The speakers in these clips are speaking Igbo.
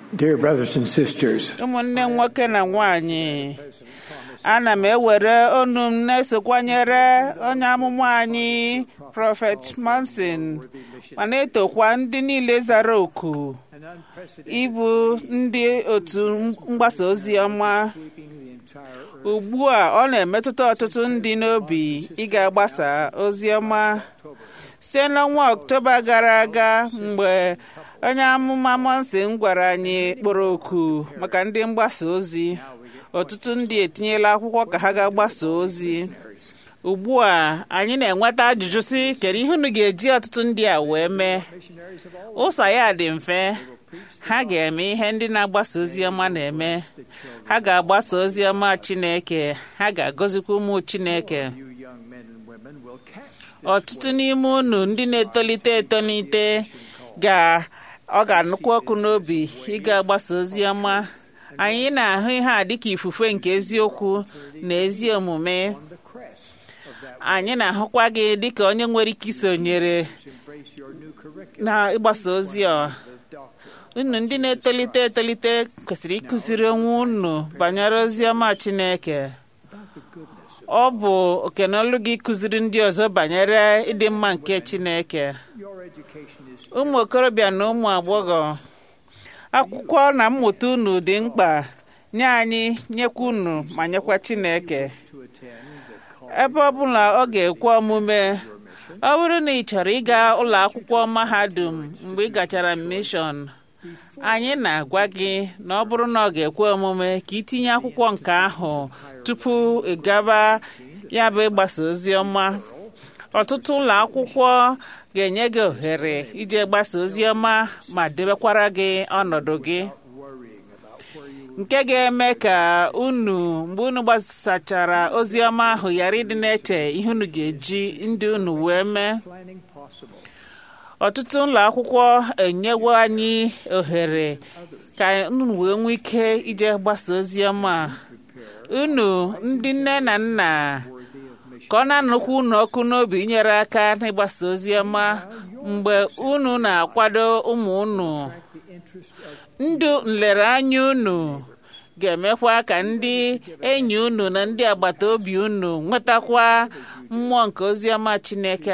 Dear brothers and sisters, ụmụnne m nwoke na nwanyị ana m ewere onu m na-esokwanyere onye amụma anyị prọfet Manson ma na-etokwa ndị niile zara oku ịbụ ndị otu mgbasa ozi ọma ugbu a ọ na-emetụta ọtụtụ ndị n'obi ịga agbasa ozi ọma site n'ọnwa ọktoba gara aga mgbe onye amụma Manson gwara anyị kpọrọ oku maka ndị mgbasa ozi ọtụtụ ndị etinyela akwụkwọ ka ha ga-agbasa ozi ugbu a anyị na-enweta ajụjụ si kedu ihe unu ga-eji ọtụtụ ndị a wee mee ụzọ ya dị mfe ha ga-eme ihe ndị na-agbasa ozi ọma na-eme ha ga-agbasa ozi ọma Chineke ha ga-agọzikwa ụmụ Chineke ọtụtụ n'ime unu ndị na-etolite etolite ga ọ ga-anụkwu ọkụ n'obi ịga agbasa ozi ọma anyị na-ahụ ihe a dịka ifufe nke eziokwu na ezi omume anyị na-ahụkwa gị dịka onye nwere ike isonyere na ịgbasa ozi a unu ndị na-etolite etolite kwesịrị ịkụziri onwe unu banyere ozi ọma Chineke ọ bụ okenolu gị kụziri ndị ọzọ banyere ịdị mma nke Chineke ụmụ okorobịa na ụmụ agbọghọ akwụkwọ na mmụta unu dị mkpa nye anyị nyekwa unu ma nyekwa Chineke ebe ọ bụla ọ ga-ekwe omume ọ bụrụ na ị chọrọ ịga ụlọ akwụkwọ mahadum mgbe ị gachara mishọn anyị na-agwa gị na ọ bụrụ na ọ ga-ekwe omume ka itinye akwụkwọ nke ahụ tupu ị gaba ya bụ ịgbasa ozi ọma ọtụtụ ụlọ akwụkwọ ga-enye gị ohere ije gbasa ozi ọma ma debekwara gị ọnọdụ gị nke ga-eme ka unu mgbe unu gbasachara ozi ọma ahụ ghara ịdị na-eche ihe unu ga-eji ndị unu wee mee ọtụtụ ụlọ akwụkwọ enyewo anyị ohere ka unu wee nwee ike ije gbasa ozi ọma unu ndị nne na nna ka ọ na-anụkwu unu ọkụ n'obi inyere aka n'ịgbasa ozi ọma mgbe unu na-akwado ụmụ unu ndụ nlereanya unu ga-emekwa ka ndị enyi unu na ndị agbata obi unu nwetakwa mmụọ nke ozi ọma Chineke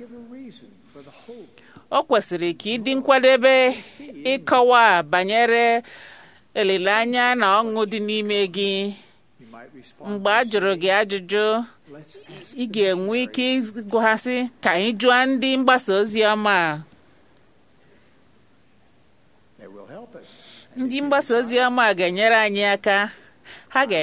o kwesịrị ka ịdị nkwadebe ịkọwa banyere olileanya na ọṅụ dị n'ime gị mgbe a jụrụ gị ajụjụ ị ga-enwe ike ịgwaghasị ka anyị jụọ ndị mgbasa ozi ọma ndị mgbasa ozi ọma ga-enyere anyị aka ha ga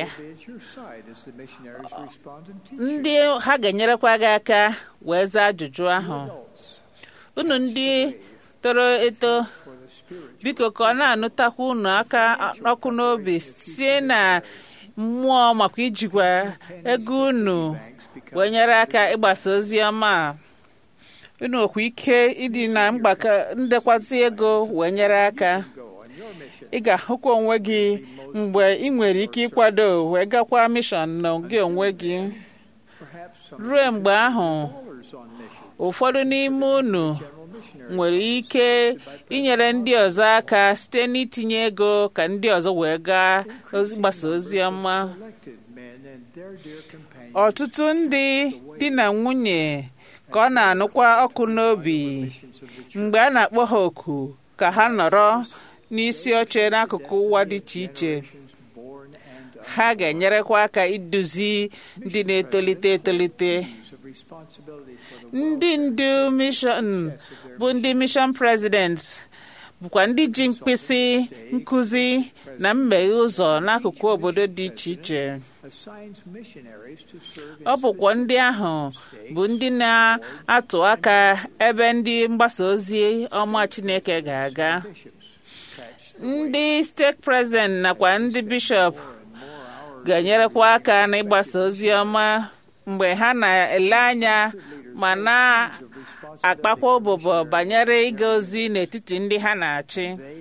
ndị ha ga-enyerekwa gị aka wee zaa ajụjụ ahụ unu ndị toro eto biko ka ọ na-anụtakwa unu aka ọkụ n'obi sie na mmụọ makwa ijikwa ego unu wee nyere aka ịgbasa ozi ọma unu nwekwa ike ịdị na mgbakọ ndekwasị ego wee nyere aka ị ga-ahụkwa onwe gị mgbe ị nwere ike ịkwado wee gakwa mishọn na gị onwe gị ruo mgbe ahụ ụfọdụ n'ime unu nwere ike inyere ndị ọzọ aka site n'itinye ego ka ndị ọzọ wee gaa gbasa ozi ọma ọtụtụ ndị di na nwunye ka ọ na-anụkwa ọkụ n'obi mgbe a na-akpọ ha oku ka ha nọrọ n'isi oche n'akụkụ ụwa dị iche iche ha ga-enyerekwa aka iduzi ndị na-etolite etolite ndị ndu mishọn bụ ndị mishọn prezident bụkwa ndị ji mkpịsị nkụzi na mmeghe ụzọ n'akụkụ obodo dị iche iche ọ bụkwa ndị ahụ bụ ndị na-atụ aka ebe ndị mgbasa ozi ọma Chineke ga-aga ndị steeti prezident nakwa ndị bishọp ga-enyerekwa aka n'ịgbasa ozi ọma mgbe ha na-ele anya ma na-akpakwa ụbụbọ banyere ịga ozi n'etiti ndị ha na-achị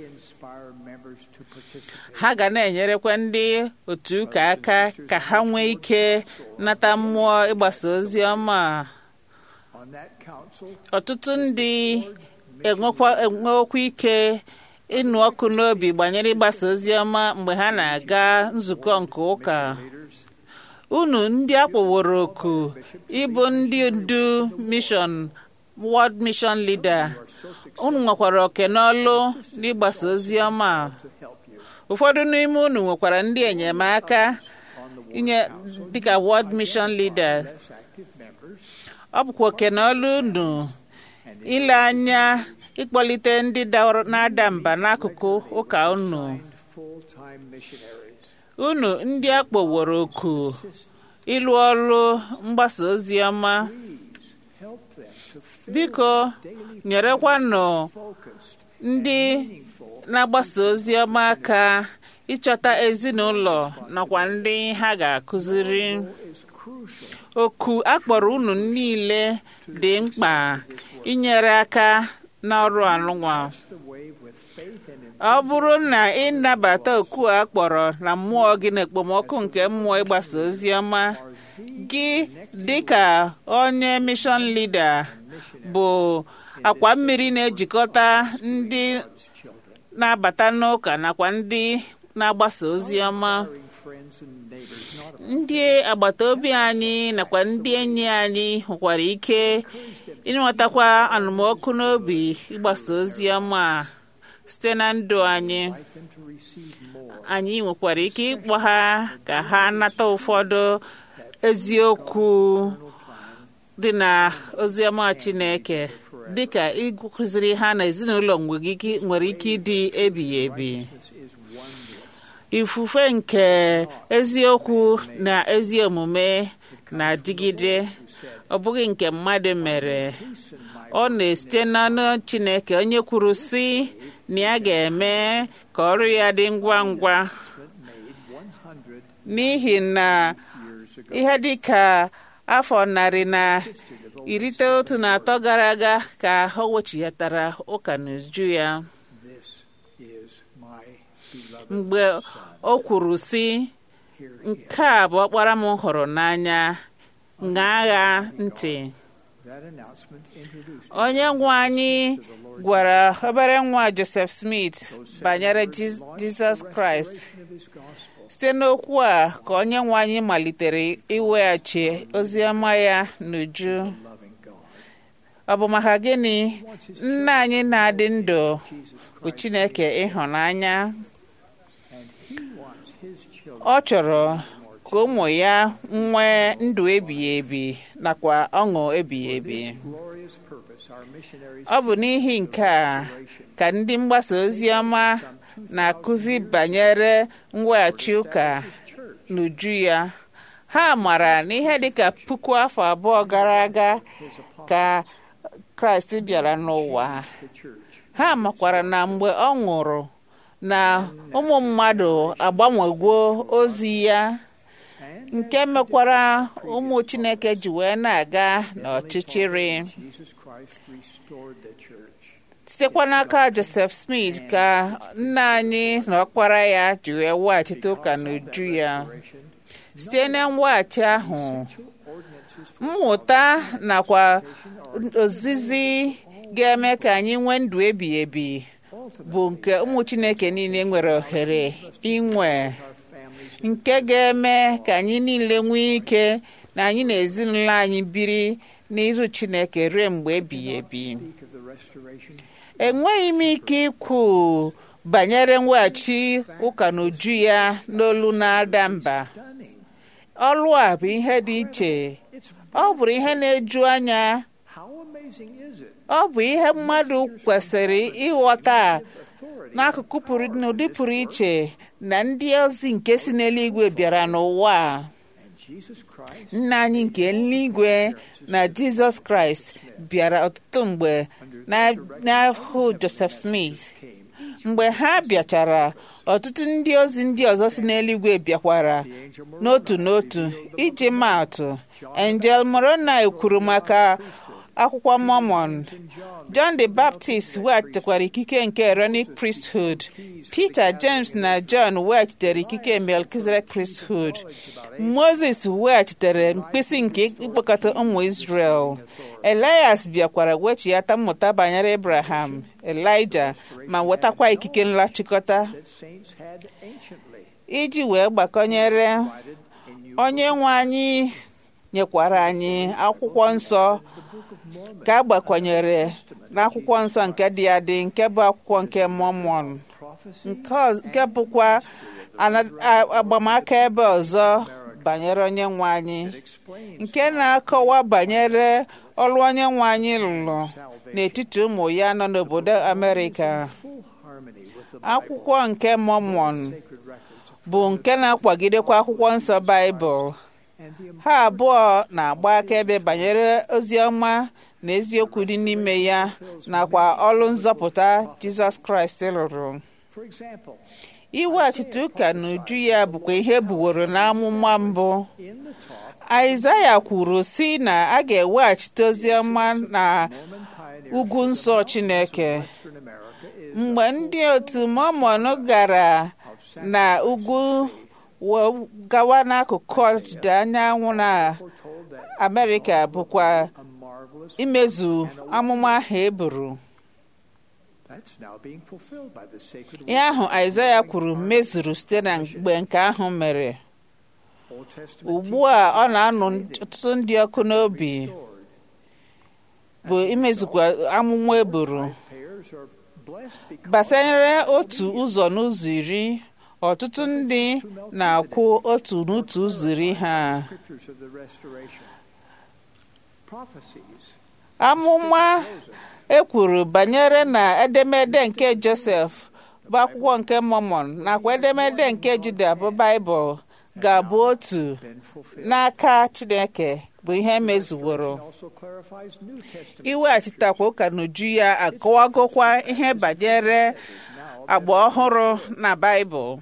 ha ga na-enyerekwa ndị otu ụka aka ka ha nwee ike nata mmụọ ịgbasa ozi ọma ọtụtụ ndị enwekwa ike ịnụ ọkụ n'obi banyere ịgbasa ozi ọma mgbe ha na-aga nzukọ nke ụka unu ndị akpọworo oku ịbụ ndị ndu mishọn World Mission Leader unu nwekwara oke n'ọlụ n'ịgbasa ozi ọma ụfọdụ n'ime unu nwekwara ndị enyemaka inye dịka World Mission Leader ọ bụkwa oke n'ọlụ unu ile anya ịkpọlite ndị na-ada mba n'akụkụ ụka unu unu ndị a kpọworo oku ịlụ ọrụ mgbasa ozi ọma biko nyerekwanụ ndị na-agbasa ozi ọma aka ịchọta ezinụlọ nakwa ndị ha ga-akụziri oku akpọrọ unu niile dị mkpa inyere aka n'ọrụ anụnwa ọ bụrụ na ị nabata oku a kpọrọ na mmụọ gị na ekpomọkụ nke mmụọ ịgbasa ozi ọma gị dịka onye mishọn lida bụ akwa mmiri na-ejikọta ndị na-abata n'ụka nakwa ndị na-agbasa ozi ọma ndị agbata obi anyị nakwa ndị enyi anyị nwekwara ike ịnwetakwa anụmọkụ n'obi ịgbasa ozi ọma site na ndụ anyị anyị nwekwara ike ịkpọ ha ka ha nata ụfọdụ eziokwu dị na oziọma Chineke dịka ịkụziri ha na ezinụlọ nwere ike ịdị ebighị ebi ifufe nke eziokwu na ezi omume na-adịgide ọ bụghị nke mmadụ mere ọ na-esite n'ọnụ Chineke onye kwuru sị na ya ga-eme ka ọrụ ya dị ngwa ngwa n'ihi na ihe dị ka afọ narị na iri itoolu na atọ gara aga ka o wechighatara ụka n'uju ya mgbe o kwuru sị nke a bụ ọkpara m hụrụ n'anya ṅaa agha ntị onye nwe anyị gwara obere nwa Joseph Smith banyere Jizọs Kraịst site n'okwu a ka onye nwe anyị malitere iweghachi ozi ọma ya n'uju ọ bụ maka gịnị nna anyị na-adị ndụ bụ Chineke ịhụnanya ọ chọrọ ka ụmụ ya nwee ndụ ebighị ebi nakwa ọṅụ ebighị ebi ọ bụ n'ihi nke a ka ndị mgbasa ozi ọma na-akụzi banyere mweghachi ụka n'uju ya ha mara n'ihe dịka puku afọ abụọ gara aga ka kraịst bịara n'ụwa ha makwara na mgbe ọ nwụrụ na ụmụ mmadụ agbanwegwo ozi ya nke mekwara ụmụ chineke ji wee na-aga n'ọchịchịrị sitekwa n'aka joseph smith ka nna anyị na ọkpara ya ji wee weghachite ụka n'uju ya site na mweghachi ahụ mmụta nakwa ozizi ga-eme ka anyị nwee ndụ ebighị ebi bụ nke ụmụ chineke niile nwere ohere inwe nke ga-eme ka anyị niile nwee ike na anyị na ezinụlọ anyị biri n'izu chineke ruo mgbe ebighị ebi enweghị m ike ikwu banyere mweghachi ụka n'uju ya n'olu na-ada mba ọlụ a bụ ihe dị iche ọ bụrụ ihe na-eju anya ọ bụ ihe mmadụ kwesịrị ịghọta n'akụkụ n'ụdị pụrụ iche na ndị ozi nke si n'eluigwe bịara n'ụwa nna anyị nke eluigwe na jizọs kraịst bịara ọtụtụ mgbe n'ahụ joseph smith mgbe ha bịachara ọtụtụ ndị ozi ndị ọzọ si n'eluigwe bịakwara n'otu n'otu iji maa atụ angel moroni kwuru maka akwụkwọ Mormon John the Baptist weghachitekwara ikike nke Aaronic priesthood Peter James na John weghachitere ikike Melchizedek priesthood Moses weghachitere mkpịsị nke ịkpọkọta ụmụ Israel Elias bịakwara wechighata mmụta banyere Abraham Elijah ma wetakwa ikike nlachịkọta iji wee gbakọnyere onye nwe anyị nyekwara anyị akwụkwọ nsọ ka a gbakwanyere n'akwụkwọ nsọ nke dị adị nke bụ akwụkwọ nke Mormon nke bụkwa agbamaka ebe ọzọ banyere onye nwe anyị nke na-akọwa banyere ọrụ onye nwe anyị lụrụ n'etiti ụmụ ya nọ n'obodo Amerịka akwụkwọ nke Mormon bụ nke na-akwagidekwa akwụkwọ nsọ Baịbụl ha abụọ na-agba akaebe banyere ozi ọma na eziokwu dị n'ime ya nakwa ọrụ nzọpụta Jizọs Kraịst lụrụ iweghachite ụka n'uju ya bụkwa ihe buworo n'amụma mbụ Aịzaya kwuru sị na a ga-eweghachite ozi ọma na ugwu nsọ Chineke mgbe ndị otu Mormon gara na ugwu gawa n'akụkụ ọdịda anyanwụ na Amerịka bụkwa imezu amụma ahụ e buru ihe ahụ Aịzaya kwuru mezuru site na mgbe nke ahụ mere ugbu a ọ na-anụ ọtụtụ ndị ọkụ n'obi bụ imezukwa amụma eburu gbasanyere otu ụzọ n'ụzọ iri ọtụtụ ndị na-akwụ otu n'otu ụzọ iri ha amụma ekwuru banyere na edemede nke Josef bụ akwụkwọ nke Mormon nakwa edemede nke Juda bụ Baịbụl ga-abụ otu n'aka Chineke bụ ihe mezuworo iweghachitakwa ụka n'uju ya akọwagokwa ihe banyere agba ọhụrụ na Baịbụl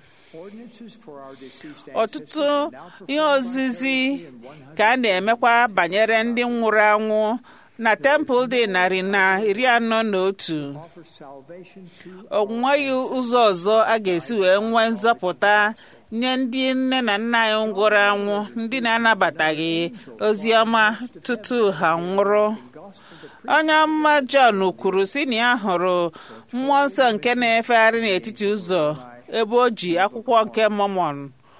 ọtụtụ ihe ozizi ka a na-emekwa banyere ndị nwụrụ anwụ na tempụl dị narị na iri anọ na otu o nweghị ụzọ ọzọ a ga-esi wee nwee nzọpụta nye ndị nne na nna anyị nwụrụ anwụ ndị na-anabataghị ozi ọma tutu ha nwụrụ onye ọma Jọn kwuru sị na ya hụrụ mmụọ nsọ nke na-efegharị n'etiti ụzọ ebe o ji akwụkwọ nke Mormon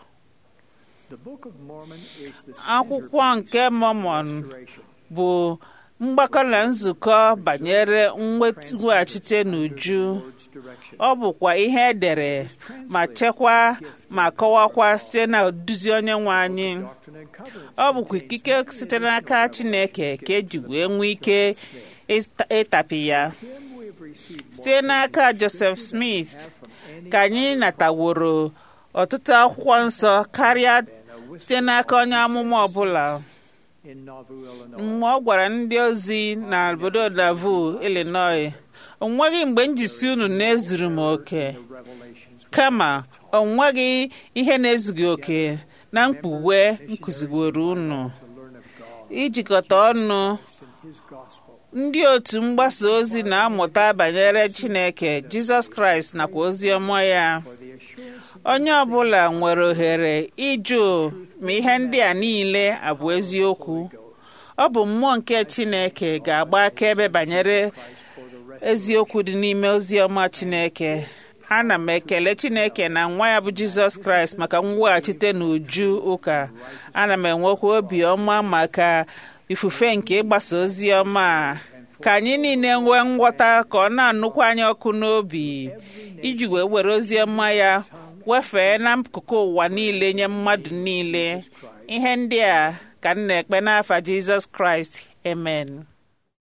akwụkwọ nke Mormon bụ mgbakọ na nzukọ banyere mweghachite n'uju ọ bụkwa ihe edere ma chekwaa ma kọwakwa site na oduzi onye nwe anyị ọ bụkwa ikike site n'aka Chineke ka eji wee nwee ike ịtapi ya site n'aka Joseph Smith ka anyị nataworo ọtụtụ akwụkwọ nsọ karịa site n'aka onye amụma ọbụla mgbe ọ gwara ndị ozi na obodo Nauvoo, Illinois o nweghị mgbe njisi unu na-ezuru m oke kama o nweghị ihe na-ezughị oke na mkpughe nkụziworo unu ijikọta ọnụ ndị otu mgbasa ozi na-amụta banyere Chineke Jizọs Kraịst nakwa ozi ọma ya onye ọbụla nwere ohere ịjụ ma ihe ndị a niile abụ eziokwu ọ bụ mmụọ nke Chineke ga-agba akaebe banyere eziokwu dị n'ime ozi ọma Chineke ana m ekele Chineke na nwa ya bụ Jizọs Kraịst maka mweghachite n'uju ụka ana m enwekwa obi ọma maka ifufe nke ịgbasa ozi ọma ka anyị niile nwee nghọta ka ọ na-anụkwa anyị ọkụ n'obi iji wee were ozi ọma ya wefee n'akụkụ ụwa niile nye mmadụ niile ihe ndị a ka m na-ekpe n'afa Jizọs Kraịst amen